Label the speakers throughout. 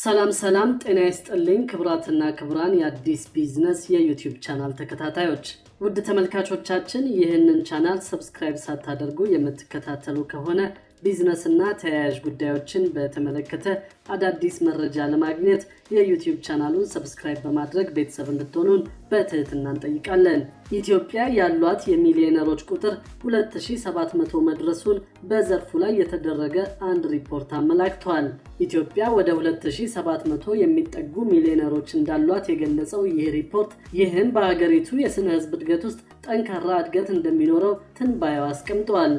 Speaker 1: ሰላም ሰላም፣ ጤና ይስጥልኝ ክቡራትና ክቡራን የአዲስ ቢዝነስ የዩቲዩብ ቻናል ተከታታዮች፣ ውድ ተመልካቾቻችን ይህንን ቻናል ሰብስክራይብ ሳታደርጉ የምትከታተሉ ከሆነ ቢዝነስና ተያያዥ ጉዳዮችን በተመለከተ አዳዲስ መረጃ ለማግኘት የዩቲዩብ ቻናሉን ሰብስክራይብ በማድረግ ቤተሰብ እንድትሆኑን በትህትና እንጠይቃለን። ኢትዮጵያ ያሏት የሚሊዮነሮች ቁጥር 2700 መድረሱን በዘርፉ ላይ የተደረገ አንድ ሪፖርት አመላክቷል። ኢትዮጵያ ወደ 2700 የሚጠጉ ሚሊዮነሮች እንዳሏት የገለጸው ይህ ሪፖርት ይህም በሀገሪቱ የስነ ሕዝብ እድገት ውስጥ ጠንካራ እድገት እንደሚኖረው ትንባያው አስቀምጧል።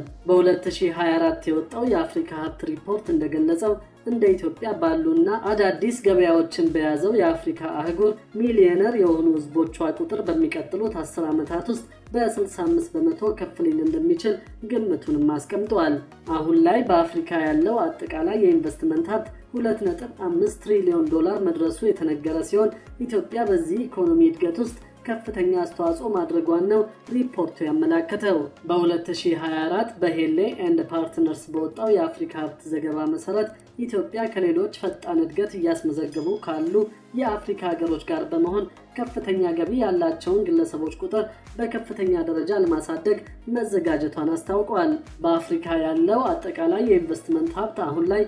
Speaker 1: በ2024 የወጣው የአፍሪካ ሀብት ሪፖርት እንደገለጸው እንደ ኢትዮጵያ ባሉና አዳዲስ ገበያዎችን በያዘው የአፍሪካ አህጉር ሚሊዮነር የሆኑ ህዝቦቿ ቁጥር በሚቀጥሉት 10 ዓመታት ውስጥ በ65 በመቶ ከፍ ሊል እንደሚችል ግምቱንም አስቀምጠዋል። አሁን ላይ በአፍሪካ ያለው አጠቃላይ የኢንቨስትመንት ሀብት 2.5 ትሪሊዮን ዶላር መድረሱ የተነገረ ሲሆን ኢትዮጵያ በዚህ ኢኮኖሚ እድገት ውስጥ ከፍተኛ አስተዋጽኦ ማድረጓን ነው ሪፖርቱ ያመላከተው። በ2024 በሄሌ ኤንድ ፓርትነርስ በወጣው የአፍሪካ ሀብት ዘገባ መሰረት ኢትዮጵያ ከሌሎች ፈጣን እድገት እያስመዘገቡ ካሉ የአፍሪካ ሀገሮች ጋር በመሆን ከፍተኛ ገቢ ያላቸውን ግለሰቦች ቁጥር በከፍተኛ ደረጃ ለማሳደግ መዘጋጀቷን አስታውቋል። በአፍሪካ ያለው አጠቃላይ የኢንቨስትመንት ሀብት አሁን ላይ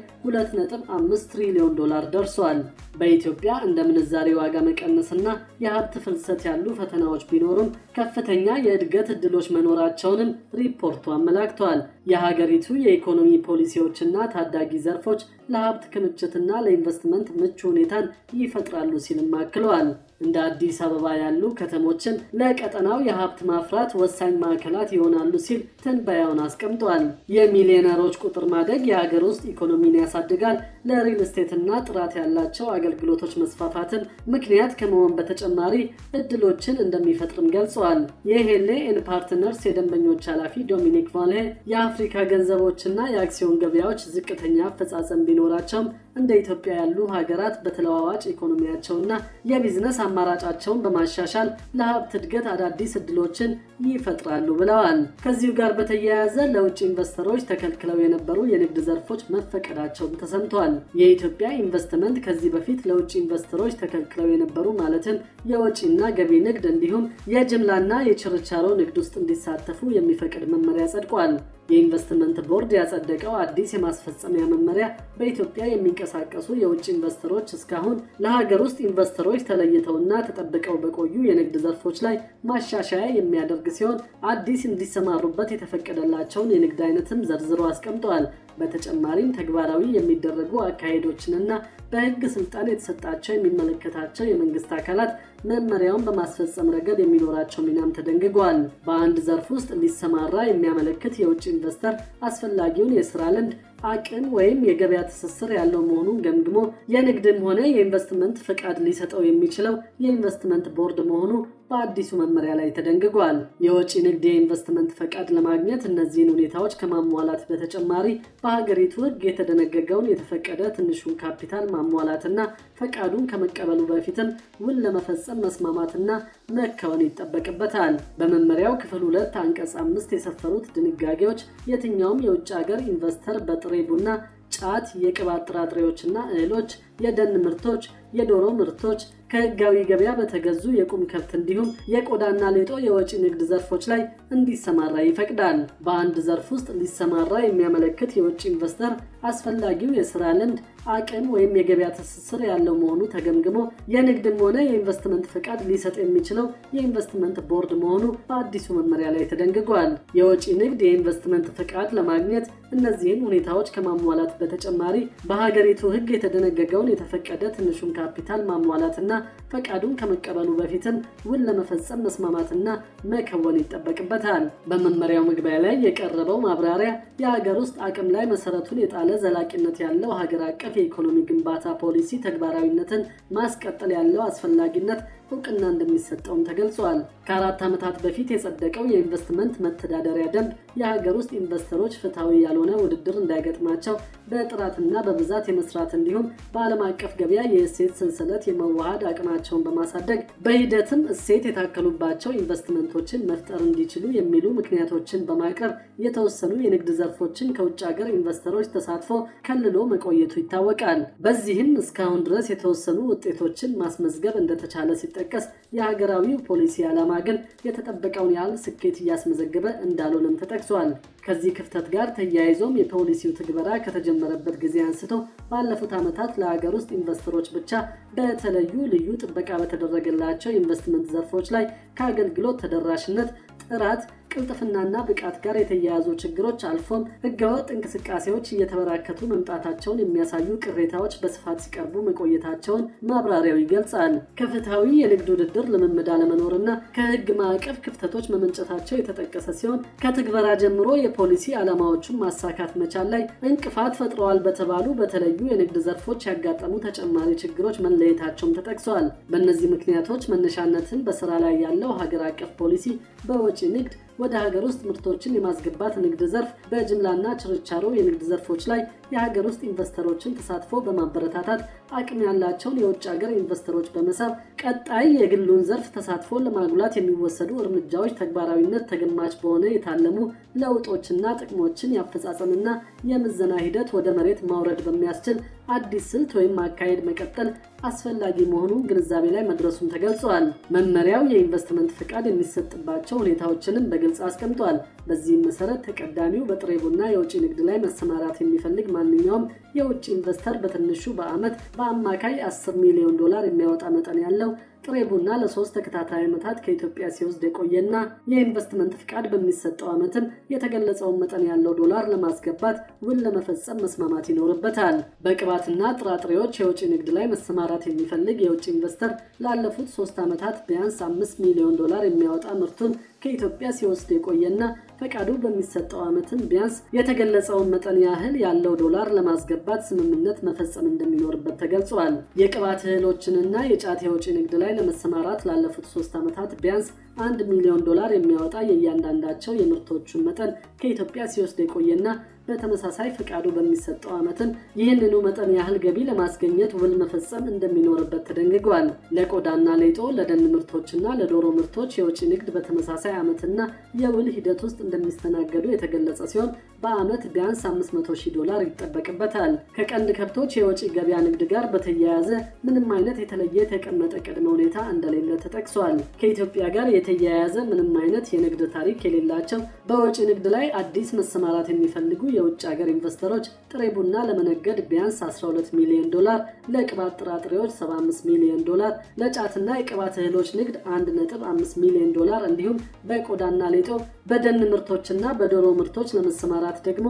Speaker 1: 2.5 ትሪሊዮን ዶላር ደርሷል። በኢትዮጵያ እንደ ምንዛሬ ዋጋ መቀነስና የሀብት ፍልሰት ያሉ ፈተናዎች ቢኖሩም ከፍተኛ የእድገት እድሎች መኖራቸውንም ሪፖርቱ አመላክቷል። የሀገሪቱ የኢኮኖሚ ፖሊሲዎችና ታዳጊ ዘርፎች ለሀብት ክምችትና ለኢንቨስትመንት ምቹ ሁኔታን ይፈጥራሉ ሲልም አክለዋል። እንደ አዲስ አበባ ያሉ ከተሞችን ለቀጠናው የሀብት ማፍራት ወሳኝ ማዕከላት ይሆናሉ ሲል ትንበያውን አስቀምጧል። የሚሊዮነሮች ቁጥር ማደግ የሀገር ውስጥ ኢኮኖሚን ያሳድጋል፣ ለሪል ስቴትና ጥራት ያላቸው አገልግሎቶች መስፋፋትን ምክንያት ከመሆን በተጨማሪ እድሎችን እንደሚፈጥርም ገልጸዋል። የሄሌ ኤን ፓርትነርስ የደንበኞች ኃላፊ ዶሚኒክ ቫልሄ የአፍሪካ ገንዘቦችና የአክሲዮን ገበያዎች ዝቅተኛ አፈጻጸም ቢኖራቸውም እንደ ኢትዮጵያ ያሉ ሀገራት በተለዋዋጭ ኢኮኖሚያቸውና የቢዝነስ አማራጫቸውን በማሻሻል ለሀብት እድገት አዳዲስ እድሎችን ይፈጥራሉ ብለዋል። ከዚሁ ጋር በተያያዘ ለውጭ ኢንቨስተሮች ተከልክለው የነበሩ የንግድ ዘርፎች መፈቀዳቸውም ተሰምቷል። የኢትዮጵያ ኢንቨስትመንት ከዚህ በፊት ለውጭ ኢንቨስተሮች ተከልክለው የነበሩ ማለትም የወጪና ገቢ ንግድ እንዲሁም የጅምላና የችርቻሮ ንግድ ውስጥ እንዲሳተፉ የሚፈቅድ መመሪያ ጸድቋል። የኢንቨስትመንት ቦርድ ያጸደቀው አዲስ የማስፈጸሚያ መመሪያ በኢትዮጵያ የሚንቀሳቀሱ የውጭ ኢንቨስተሮች እስካሁን ለሀገር ውስጥ ኢንቨስተሮች ተለይተውና ተጠብቀው በቆዩ የንግድ ዘርፎች ላይ ማሻሻያ የሚያደርግ ሲሆን አዲስ እንዲሰማሩበት የተፈቀደላቸውን የንግድ አይነትም ዘርዝሮ አስቀምጠዋል። በተጨማሪም ተግባራዊ የሚደረጉ አካሄዶችንና በሕግ ስልጣን የተሰጣቸው የሚመለከታቸው የመንግስት አካላት መመሪያውን በማስፈጸም ረገድ የሚኖራቸው ሚናም ተደንግጓል። በአንድ ዘርፍ ውስጥ ሊሰማራ የሚያመለክት የውጭ ኢንቨስተር አስፈላጊውን የስራ ልምድ አቅም ወይም የገበያ ትስስር ያለው መሆኑን ገምግሞ የንግድም ሆነ የኢንቨስትመንት ፈቃድ ሊሰጠው የሚችለው የኢንቨስትመንት ቦርድ መሆኑ በአዲሱ መመሪያ ላይ ተደንግጓል። የወጪ ንግድ የኢንቨስትመንት ፈቃድ ለማግኘት እነዚህን ሁኔታዎች ከማሟላት በተጨማሪ በሀገሪቱ ሕግ የተደነገገውን የተፈቀደ ትንሹን ካፒታል ማሟላትና ፈቃዱን ከመቀበሉ በፊትም ውል ለመፈጸም መስማማትና መከወን ይጠበቅበታል። በመመሪያው ክፍል ሁለት አንቀጽ አምስት የሰፈሩት ድንጋጌዎች የትኛውም የውጭ ሀገር ኢንቨስተር በጥሬ ቡና ጫት፣ የቅባት ጥራጥሬዎችና እህሎች፣ የደን ምርቶች፣ የዶሮ ምርቶች ከህጋዊ ገበያ በተገዙ የቁም ከብት እንዲሁም የቆዳና ሌጦ የወጪ ንግድ ዘርፎች ላይ እንዲሰማራ ይፈቅዳል። በአንድ ዘርፍ ውስጥ ሊሰማራ የሚያመለክት የውጭ ኢንቨስተር አስፈላጊው የስራ ልምድ አቅም ወይም የገበያ ትስስር ያለው መሆኑ ተገምግሞ የንግድም ሆነ የኢንቨስትመንት ፈቃድ ሊሰጥ የሚችለው የኢንቨስትመንት ቦርድ መሆኑ በአዲሱ መመሪያ ላይ ተደንግጓል። የወጪ ንግድ የኢንቨስትመንት ፈቃድ ለማግኘት እነዚህን ሁኔታዎች ከማሟላት በተጨማሪ በሀገሪቱ ህግ የተደነገገውን የተፈቀደ ትንሹን ካፒታል ማሟላትና ፈቃዱን ከመቀበሉ በፊትም ውል ለመፈጸም መስማማትና መከወን ይጠበቅበታል። በመመሪያው መግቢያ ላይ የቀረበው ማብራሪያ የሀገር ውስጥ አቅም ላይ መሰረቱን የጣለ ዘላቂነት ያለው ሀገር አቀፍ የኢኮኖሚ ግንባታ ፖሊሲ ተግባራዊነትን ማስቀጠል ያለው አስፈላጊነት እውቅና እንደሚሰጠውም ተገልጿል። ከአራት ዓመታት በፊት የጸደቀው የኢንቨስትመንት መተዳደሪያ ደንብ የሀገር ውስጥ ኢንቨስተሮች ፍትሐዊ ያልሆነ ውድድር እንዳይገጥማቸው በጥራትና በብዛት የመስራት እንዲሁም በዓለም አቀፍ ገበያ የእሴት ሰንሰለት የመዋሃድ አቅማቸውን በማሳደግ በሂደትም እሴት የታከሉባቸው ኢንቨስትመንቶችን መፍጠር እንዲችሉ የሚሉ ምክንያቶችን በማቅረብ የተወሰኑ የንግድ ዘርፎችን ከውጭ ሀገር ኢንቨስተሮች ተሳትፎ ከልሎ መቆየቱ ይታወቃል። በዚህም እስካሁን ድረስ የተወሰኑ ውጤቶችን ማስመዝገብ እንደተቻለ ሲጠቀስ የሀገራዊው ፖሊሲ ዓላማ ግን የተጠበቀውን ያህል ስኬት እያስመዘገበ እንዳልሆነም ተጠቅሷል። ከዚህ ክፍተት ጋር ተያይዞም የፖሊሲው ትግበራ ከተጀመረበት ጊዜ አንስቶ ባለፉት ዓመታት ለሀገር ውስጥ ኢንቨስተሮች ብቻ በተለዩ ልዩ ጥበቃ በተደረገላቸው ኢንቨስትመንት ዘርፎች ላይ ከአገልግሎት ተደራሽነት፣ ጥራት ቅልጥፍናና ብቃት ጋር የተያያዙ ችግሮች አልፎም ህገወጥ እንቅስቃሴዎች እየተበራከቱ መምጣታቸውን የሚያሳዩ ቅሬታዎች በስፋት ሲቀርቡ መቆየታቸውን ማብራሪያው ይገልጻል። ከፍትሐዊ የንግድ ውድድር ልምምድ አለመኖርና ከህግ ማዕቀፍ ክፍተቶች መመንጨታቸው የተጠቀሰ ሲሆን ከትግበራ ጀምሮ የፖሊሲ ዓላማዎቹን ማሳካት መቻል ላይ እንቅፋት ፈጥረዋል በተባሉ በተለዩ የንግድ ዘርፎች ያጋጠሙ ተጨማሪ ችግሮች መለየታቸውም ተጠቅሰዋል። በእነዚህ ምክንያቶች መነሻነትን በስራ ላይ ያለው ሀገር አቀፍ ፖሊሲ በወጪ ንግድ ወደ ሀገር ውስጥ ምርቶችን የማስገባት ንግድ ዘርፍ በጅምላና ችርቻሮ የንግድ ዘርፎች ላይ የሀገር ውስጥ ኢንቨስተሮችን ተሳትፎ በማበረታታት አቅም ያላቸውን የውጭ ሀገር ኢንቨስተሮች በመሳብ ቀጣይ የግሉን ዘርፍ ተሳትፎ ለማጉላት የሚወሰዱ እርምጃዎች ተግባራዊነት ተገማች በሆነ የታለሙ ለውጦችና ጥቅሞችን የአፈጻጸምና የምዘና ሂደት ወደ መሬት ማውረድ በሚያስችል አዲስ ስልት ወይም አካሄድ መቀጠል አስፈላጊ መሆኑን ግንዛቤ ላይ መድረሱን ተገልጿል። መመሪያው የኢንቨስትመንት ፍቃድ የሚሰጥባቸው ሁኔታዎችንም በግልጽ አስቀምጧል። በዚህም መሰረት ተቀዳሚው በጥሬ ቡና የውጭ ንግድ ላይ መሰማራት የሚፈልግ ማንኛውም የውጭ ኢንቨስተር በትንሹ በዓመት በአማካይ 10 ሚሊዮን ዶላር የሚያወጣ መጠን ያለው ጥሬ ቡና ለሶስት ተከታታይ ዓመታት ከኢትዮጵያ ሲወስድ የቆየና የኢንቨስትመንት ፍቃድ በሚሰጠው ዓመትም የተገለጸውን መጠን ያለው ዶላር ለማስገባት ውል ለመፈጸም መስማማት ይኖርበታል። በቅባትና ጥራጥሬዎች የውጭ ንግድ ላይ መሰማራት የሚፈልግ የውጭ ኢንቨስተር ላለፉት ሶስት ዓመታት ቢያንስ አምስት ሚሊዮን ዶላር የሚያወጣ ምርቱን ከኢትዮጵያ ሲወስድ የቆየና ፈቃዱ በሚሰጠው ዓመትም ቢያንስ የተገለጸውን መጠን ያህል ያለው ዶላር ለማስገባት ስምምነት መፈጸም እንደሚኖርበት ተገልጿል። የቅባት እህሎችንና የጫት የውጭ ንግድ ላይ ለመሰማራት ላለፉት ሶስት ዓመታት ቢያንስ አንድ ሚሊዮን ዶላር የሚያወጣ የእያንዳንዳቸው የምርቶቹን መጠን ከኢትዮጵያ ሲወስድ የቆየና በተመሳሳይ ፈቃዱ በሚሰጠው ዓመትም ይህንኑ መጠን ያህል ገቢ ለማስገኘት ውል መፈጸም እንደሚኖርበት ተደንግጓል። ለቆዳና ሌጦ፣ ለደን ምርቶችና ለዶሮ ምርቶች የውጭ ንግድ በተመሳሳይ ዓመትና የውል ሂደት ውስጥ እንደሚስተናገዱ የተገለጸ ሲሆን በዓመት ቢያንስ 500 ሺህ ዶላር ይጠበቅበታል። ከቀንድ ከብቶች የውጭ ገበያ ንግድ ጋር በተያያዘ ምንም አይነት የተለየ የተቀመጠ ቅድመ ሁኔታ እንደሌለ ተጠቅሷል። ከኢትዮጵያ ጋር የተያያዘ ምንም አይነት የንግድ ታሪክ የሌላቸው በወጪ ንግድ ላይ አዲስ መሰማራት የሚፈልጉ የውጭ ሀገር ኢንቨስተሮች ጥሬ ቡና ለመነገድ ቢያንስ 12 ሚሊዮን ዶላር፣ ለቅባት ጥራጥሬዎች 75 ሚሊዮን ዶላር፣ ለጫትና የቅባት እህሎች ንግድ 1.5 ሚሊዮን ዶላር እንዲሁም በቆዳና ሌጦ በደን ምርቶችና በዶሮ ምርቶች ለመሰማራት ደግሞ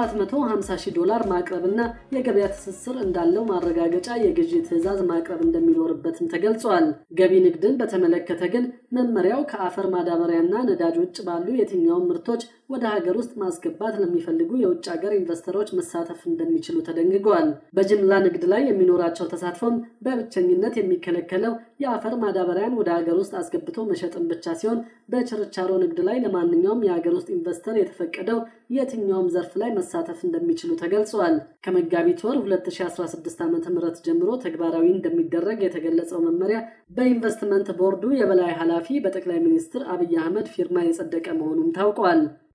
Speaker 1: 750 ሺህ ዶላር ማቅረብና የገበያ ትስስር እንዳለው ማረጋገጫ የግዢ ትዕዛዝ ማቅረብ እንደሚኖርበትም ተገልጿል። ገቢ ንግድን በተመለከተ ግን መመሪያው ከአፈር ማዳበሪያና ነዳጅ ውጭ ባሉ የትኛውም ምርቶች ወደ ሀገር ውስጥ ማስገባት ለሚፈልጉ የውጭ ሀገር ኢንቨስተሮች መሳተፍ እንደሚችሉ ተደንግጓል። በጅምላ ንግድ ላይ የሚኖራቸው ተሳትፎም በብቸኝነት የሚከለከለው የአፈር ማዳበሪያን ወደ ሀገር ውስጥ አስገብቶ መሸጥን ብቻ ሲሆን በችርቻሮ ንግድ ላይ ለማንኛውም የሀገር ውስጥ ኢንቨስተር የተፈቀደው የትኛውም ዘርፍ ላይ መሳተፍ እንደሚችሉ ተገልጿል። ከመጋቢት ወር 2016 ዓ ም ጀምሮ ተግባራዊ እንደሚደረግ የተገለጸው መመሪያ በኢንቨስትመንት ቦርዱ የበላይ ኃላፊ በጠቅላይ ሚኒስትር አብይ አህመድ ፊርማ የጸደቀ መሆኑም ታውቋል።